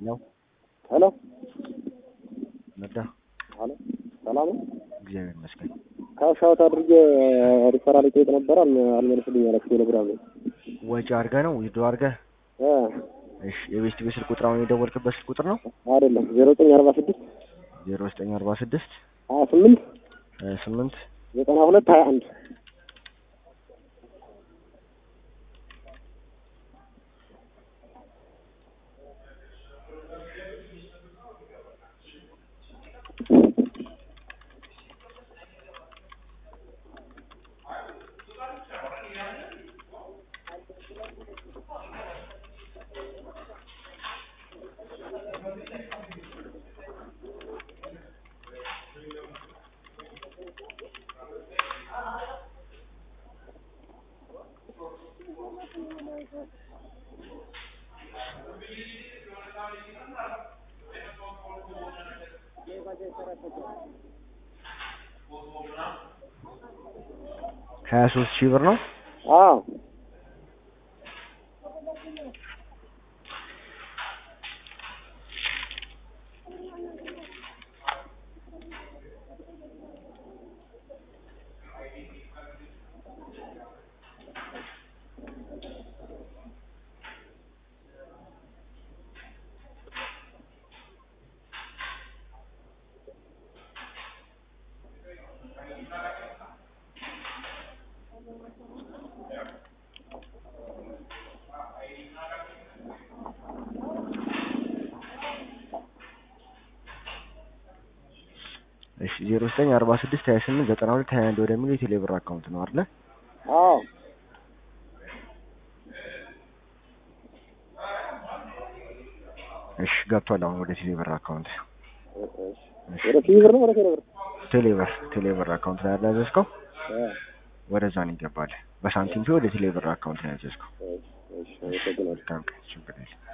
ነው ሄሎ ነዳ ሄሎ ሰላም ነው። እግዚአብሔር ይመስገን። ካሻውት አድርጌ ሪፈራል ጠይቅ ነበር አልመ- አልመለስልኝ አላችሁ ቴሌግራም ላይ ወጪ አድርገህ ነው ዊዶ አድርገህ? እ እሺ የቤስት ቤት ስልክ ቁጥር አሁን የደወልክበት ስልክ ቁጥር ነው? አይደለም ዜሮ ዘጠኝ አርባ ስድስት ዜሮ ዘጠኝ አርባ ስድስት ሀያ ስምንት ሀያ ስምንት ዘጠና ሁለት ሀያ አንድ ሀያ ሶስት ሺህ ብር ነው። አዎ እሺ ዜሮ ዘጠኝ አርባ ስድስት ሀያ ስምንት ዘጠና ሁለት ሀያ አንድ ወደሚለው የቴሌብር አካውንት ነው አይደለ? አዎ እሺ ገብቷል። አሁን ወደ ቴሌብር አካውንት እሺ ወደ ፊብር ነው ወደ ቴሌብር ቴሌብር ቴሌብር አካውንት ላይ ያዘዝከው እ ወደዛ ነው ይገባል። በሳንቲም ፊ ወደ ቴሌብር አካውንት ነው ያዘዝከው። እሺ እሺ አመሰግናለሁ። መልካም ቀን። ችግር የለም።